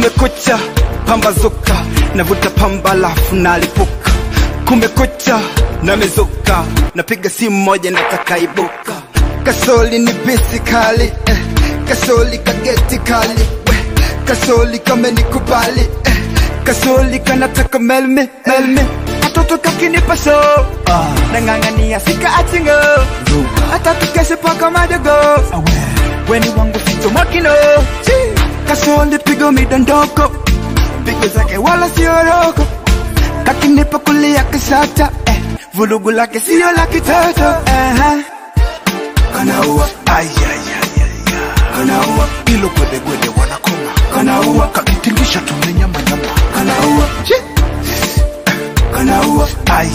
kumekucha pambazuka navuta pamba lafu nalipuka kumekucha namezuka napiga simu moja natakaibuka kasoli ni bisi kali eh. kasoli kageti kali eh. kasoli kamenikubali eh. kasoli kanataka melme melme katoto kakinipa so ah. nang'ang'ania sika achingo hata tukeshe paka madogo weni wangu ficho makino kasoli pigo midondoko pigo zake wala sioroko kakinipa kulia kisata eh. vulugu lake sio la kitoto uh-huh. kanaua kanaua ilo gwedegwede wanakoma kanaua kakitingisha tumenyamanyama kanaua kanaua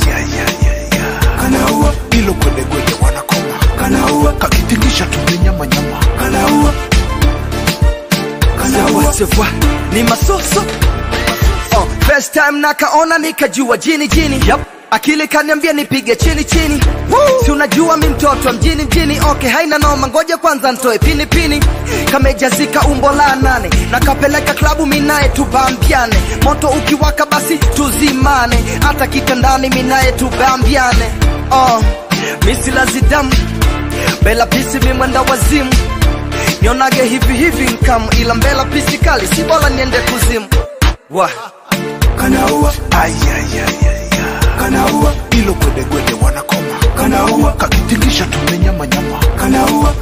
kanaua ilo gwedegwede wanakoma kanaua kakitingisha tumenyamanyama kanaua Sawa sawa, ni masoso oh, first time nakaona nikajua jini jini yep. akili kaniambia nipige chini chini si unajua mi mtoto wa mjini mjini okay haina noma ngoja kwanza ntoe pini pini kamejazika umbo la nane nakapeleka klabu minaye tubambiane moto ukiwaka basi tuzimane hata kitandani minaye tubambiane oh, misilazidamu bela pisi mimwenda wazimu nionage hivi hivi nkamu ila mbela pisi kali si bora niende kuzimu wa kanaua kanaua ilo gwedegwede wanakoma kanaua kakitingisha tumenyamanyama kanaua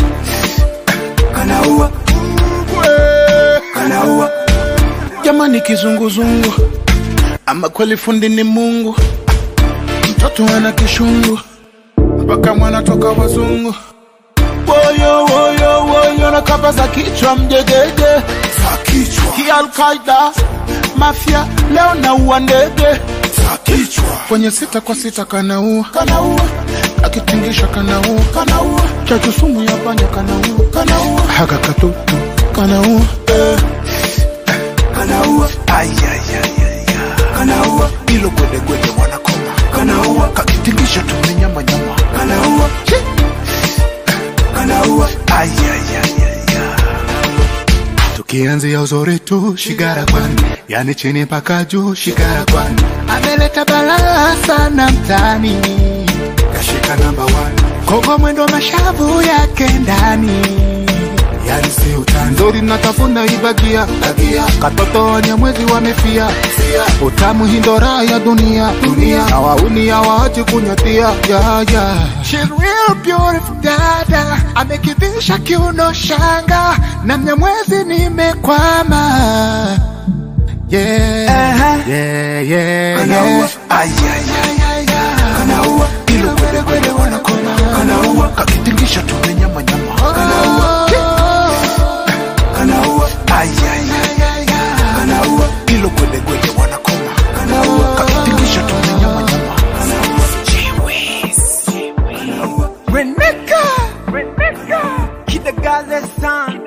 kanaua kanaua jamani kizunguzungu ama kweli fundi ni mungu mtoto ana kishungu mpaka mwana toka wazungu woyo woyo woyo na kamba za kichwa mjegege za kichwa kialkaida mafya leo naua ndege za kichwa kwenye sita kwa sita kanaua kanaua akitingisha kanaua kanaua chachu sumu ya panya kanaua kanaua haka katutu kanaua eh. kanaua kanaua ilo gwedegwede wanakoma kanaua kakitingisha tumenyamanyama kanaua kanaua tukianzia uzuri tu shigara kwani yani chini mpaka juu shigara kwani ameleta balaa sana mtani kashika namba kogo mwendo mashavu yake ndani yani si utani nzuri natafuna ibagia bagia katoto wanyamwezi wamefia utamu hindora ya dunia dunia na wauni hawaachi kunyatia ya ya She's real beautiful dada amekivisha kiuno shanga na mnyamwezi nimekwama yeah, yeah, yeah, yeah. kanaua ilo gwedegwede wanakoma kanaua kakitingisha tumenyamanyama kanaua kanaua kanaua ilo gwedegwede wanakoma kanaua kakitingisha tumenyamanyama Reneka Kidagale san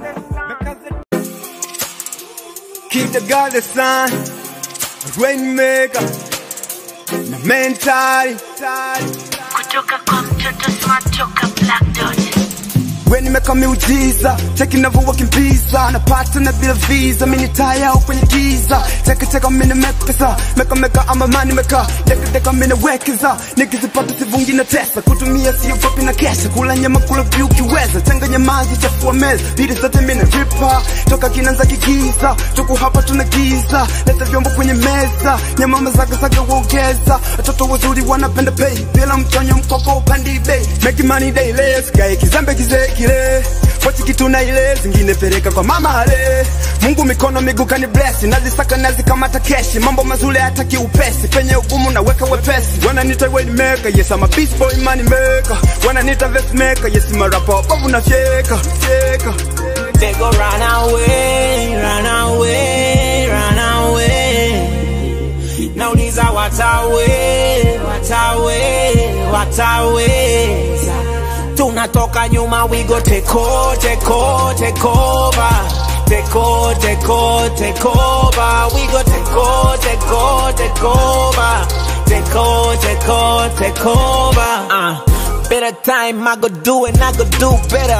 Kidagale san Rainmaker Na mentali kutoka kwa mtoto smart toka black dot we nimeka miujiza cheki navyowakimbiza napata na bila visa mini taya au kwenye giza chekecheka mini mekesa mekameka ama mani meka dekadeka mini wekeza nikizipata sivungi na tesa kutumia siogopi na kesha kula nyama kula vyu ukiweza changanya maji chafua meza bidi zote mini ripa toka kinanza kigiza tuku hapa tuna giza leta vyombo kwenye meza nyamama zagazaga waongeza watoto wazuri wanapenda pay bila mtonyo mkoko upandi bei make money daily sikae kizembe kizee kile pochi kitu na ile zingine peleka kwa mama ale Mungu mikono miguu kani bless nazisaka nazikamata keshi mambo mazuri hata kiupesi penye ugumu naweka wepesi wananita wayne maker yes I'm a beast boy money maker wananita vest maker yes I'm a rapper babu na fyeka fyeka They go run away, run away, run away. Nauliza watawe, watawe, watawe. Tunatoka nyuma, we go take over, take over, take over. Take over, take over, take over. We go take over, take over, take over. Take over, take over, take over. Uh, better time, I go do it, I go do better.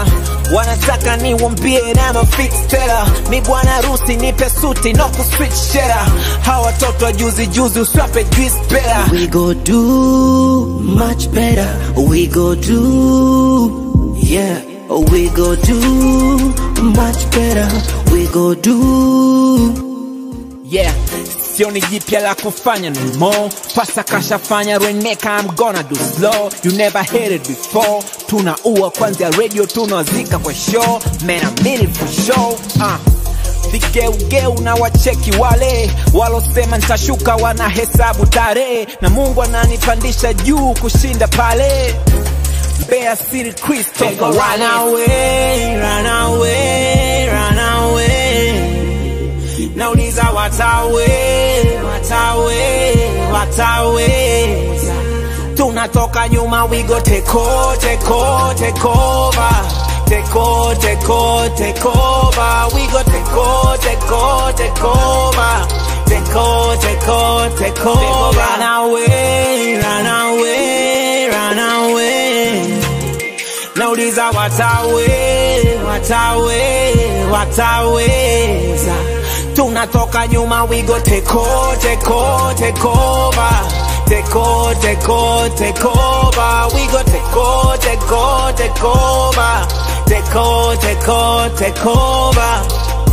wanataka niwambie na mafix tela mi bwana harusi nipe suti no kuswitch shera hawa watoto wa juzi juzi uswape juice pera We go do much better. We go do, yeah. We go do much better. We go do. yeah sioni jipya la kufanya no more pasa kashafanya reneka I'm gonna do slow you never heard it before tunaua kwanzia radio tunawazika kwa show man I mean it for sure uh. vigeugeu na wacheki wale walosema ntashuka wanahesabu tarehe na mungu ananipandisha juu kushinda pale Mbeya City Christopher run away, run away, run away nauliza watawe watawe wataweza tunatoka nyuma wigo teko teko tekova teko teko tekova wigo teko teko tekova teko teko tekova run away run away run away nauliza watawe watawe wataweza tunatoka nyuma wigo teko teko tekova teko teko tekova wigo teko teko tekova teko teko tekova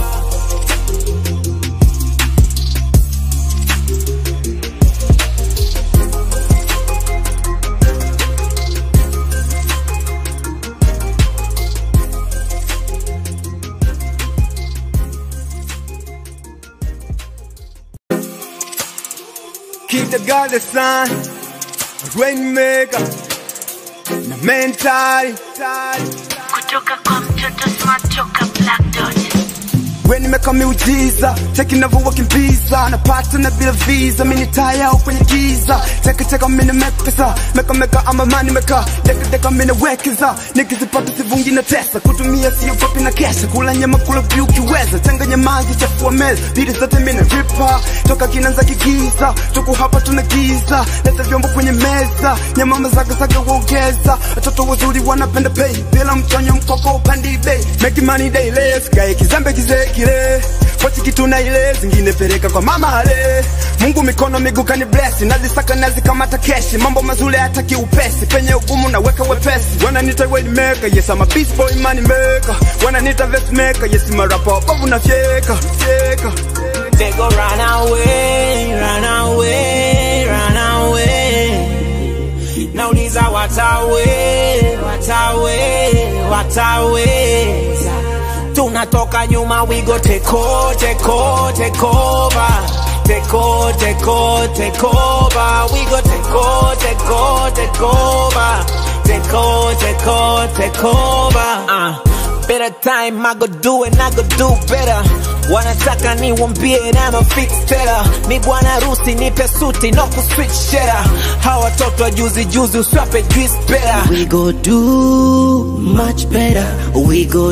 Keep the God the sun, rainmaker, na mentali. kutoka kwa mtoto smart toka black dot We nimeka miujiza, cheki navyowakimbiza, napata na bila visa, mini taa yao kwenye giza, cheki cheka mini mekpesa, meka meka ama mani meka, deka deka mini wekeza, nikizipata sivungi na tesa, kutumia siyo kopi na kesha, kula nyama kula vyu ukiweza, changanya maji chafua meza, bidi zote mini ripa, toka kinanza kigiza, tuku hapa tuna giza, leta vyombo kwenye meza, nyama mazaga zaga uongeza, watoto wazuri wanapenda pay, bila mchonyo mkoko upandi bei, make money daily, sikae kizambe kizee kile pochi kitu na ile zingine peleka kwa mama ale Mungu mikono miguu kani bless nazisaka nazikamata keshi mambo mazuri hataki upesi penye ugumu na weka wepesi wananita weight maker yes I'm a beast boy money maker wananita vest maker yes I'm a rapper bovu na fyeka fyeka They go run away, run away, run away. Nauliza watawe, watawe, wataweza. Tunatoka nyuma wigo teko, teko, tekova. Teko, teko, tekova. Wigo teko, teko, tekova. Teko, teko, tekova. Uh, better time, I go do it, I go do better. wanataka niwambie na mafix tela mi bwana harusi nipe suti no kuswitch shera hawa watoto wa juzi juzi uswape juice pera We go do much better. We go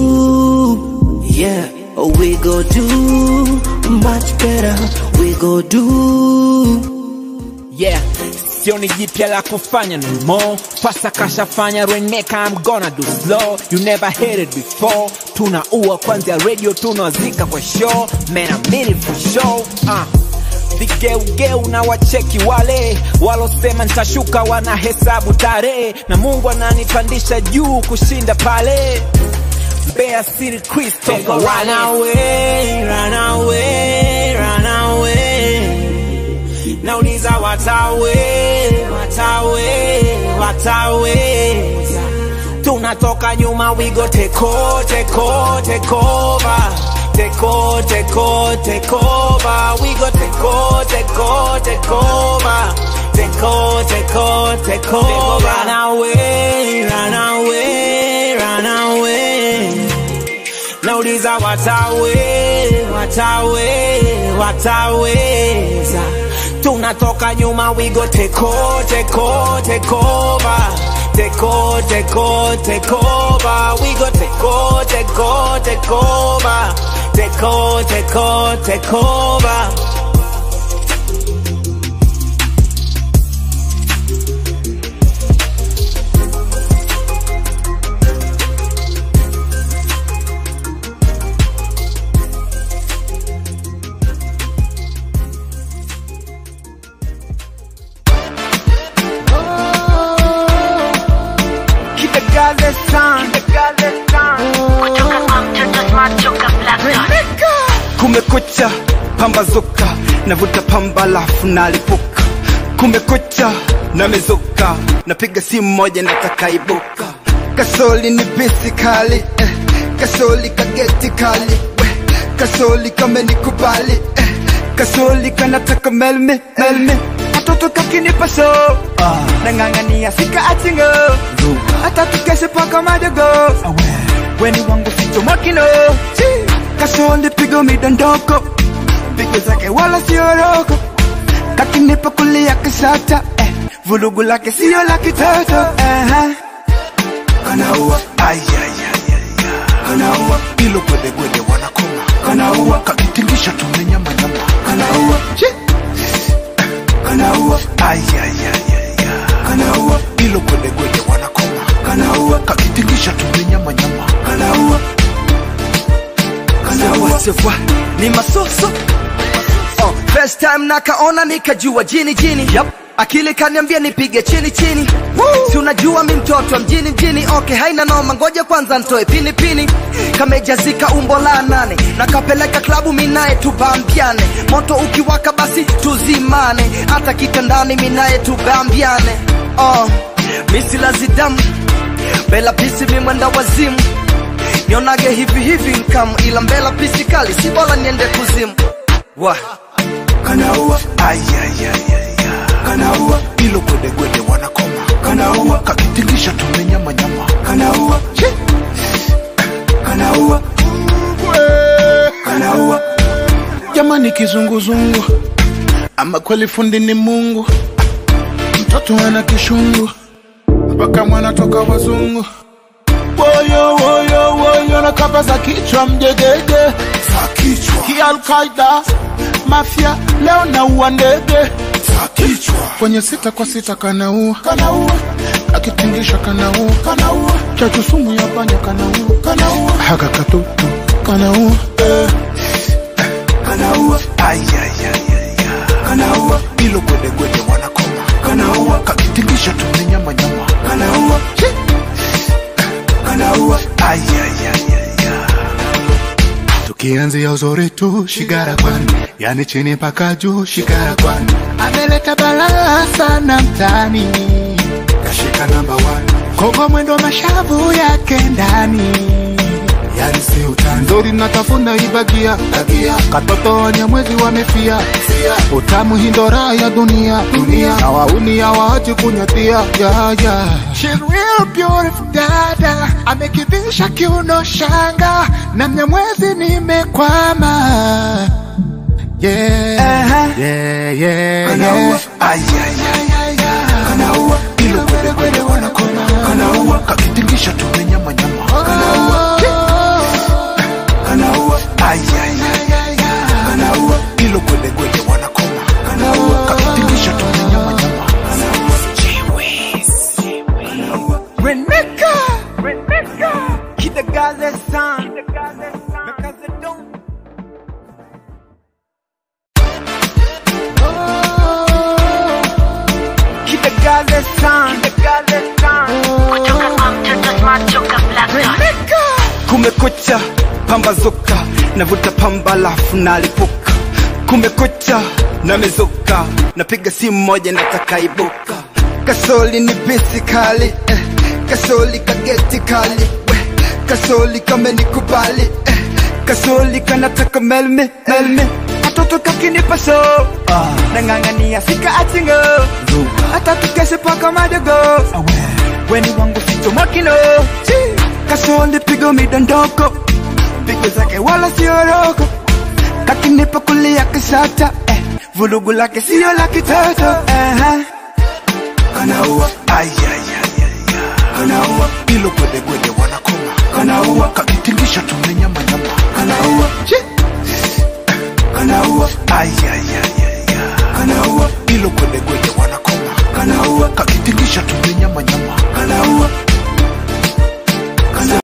do, yeah. We go do much better. We go do. yeah sioni jipya la kufanya no more pasa kashafanya reneka I'm gonna do slow you never heard it before tunaua kwanzia radio tunawazika kwa show man I mean it for sure uh. vigeugeu na wacheki wale walosema ntashuka wanahesabu tarehe na mungu ananipandisha juu kushinda pale Mbeya City Christopher run away, run away, run away nauliza watawe watawe wataweza tunatoka nyuma wigo teko teko tekova teko teko tekova wigo teko teko tekova teko teko tekova run away run away run away nauliza watawe watawe wataweza tunatoka nyuma wigo teko teko tekova teko teko tekova wigo teko teko tekova teko teko tekova kumekucha pambazuka navuta pamba lafu nalipuka kumekucha namezuka napiga simu moja natakaibuka kasoli ni bisi kali eh. kasoli kageti kali we. kasoli kamenikubali eh. kasoli kanataka melmi melmi katoto kakinipa so ah. nang'ang'ania sika achingo hata tukeshe paka madogo weni wangu sichomokino kasoli pigo midondoko pigo zake wala sioroko kakinipa kulia kishata eh. vulugu lake sio la kitoto uh-huh. kanaua kanaua ilo gwedegwede wanakoma kanaua kakitingisha tumenyamanyama kanaua kanaua kanaua ilo gwedegwede wanakoma kanaua kakitingisha tumenyamanyama kanaua Sawa sawa, ni masoso oh, first time nakaona nikajua jini jini yep. akili kaniambia nipige chini chini si unajua mi mtoto wa mjini mjini okay haina noma ngoja kwanza ntoe pini pini kamejazika umbo la nane nakapeleka klabu minaye tubambiane moto ukiwaka basi tuzimane hata kitandani minaye tubambiane oh, misilazidamu bela pisi mimwenda wazimu nionage hivi hivi nkam ila mbela pisi kali si bora niende kuzimu wa kanaua kanaua ilo gwedegwede wanakoma kanaua kakitingisha tumenyamanyama kanaua kanaua kanaua jamani kizunguzungu ama kweli fundi ni mungu mtoto ana kishungu mpaka mwana toka wazungu woyo woyo woyo na kapa za kichwa mjegege za kichwa kialkaida mafya leo naua ndege za kichwa kwenye sita kwa sita kanaua kanaua akitingisha kanaua kanaua chachu sumu ya panya kanaua kanaua haka katutu kanaua eh. kanaua kanaua ilo gwedegwede wanakoma kanaua kakitingisha tumenyamanyama kanaua kanaua tukianzia uzuri tu shigara kwani yani chini mpaka juu shigara kwani ameleta balaa sana mtani kashika namba one kogo mwendo mashavu yake ndani yani si utani nzuri natafuna ibagia bagia katoto wanyamwezi wamefia utamu hindora ya dunia dunia na wauni hawaachi kunyatia ya ya She's real beautiful dada amekivisha kiuno shanga na mnyamwezi nimekwama yeah yeah yeah yeah kanaua ilo gwedegwede wanakoma kanaua kakitingisha tumenyamanyama kanaua kanaua kanaua ilo gwedegwede wanakoma kanaua kakitingisha tumenyamanyama Reneka Reneka Kidagale san Mekaze don Kidagale san Kidagale san kutoka kwa mtoto smart toka Black Dot. kumekucha pambazuka navuta pamba lafu nalipuka kumekucha namezuka napiga simu moja natakaibuka kasoli ni bisi kali eh. kasoli kageti kali we. kasoli kamenikubali eh. kasoli kanataka melmi melmi katoto kakinipa so ah. nang'ang'ania sika achingo hata tukeshe paka madogo weni wangu sichomokino kasoli pigo midondoko pigo zake wala sioroko kakinipa kulia kishata eh. vulugu lake sio la kitoto uh-huh. kanaua kanaua ilo gwedegwede wanakoma kanaua kakitingisha tumenyamanyama kanaua kanaua kanaua ilo gwedegwede wanakoma kanaua kakitingisha tumenyamanyama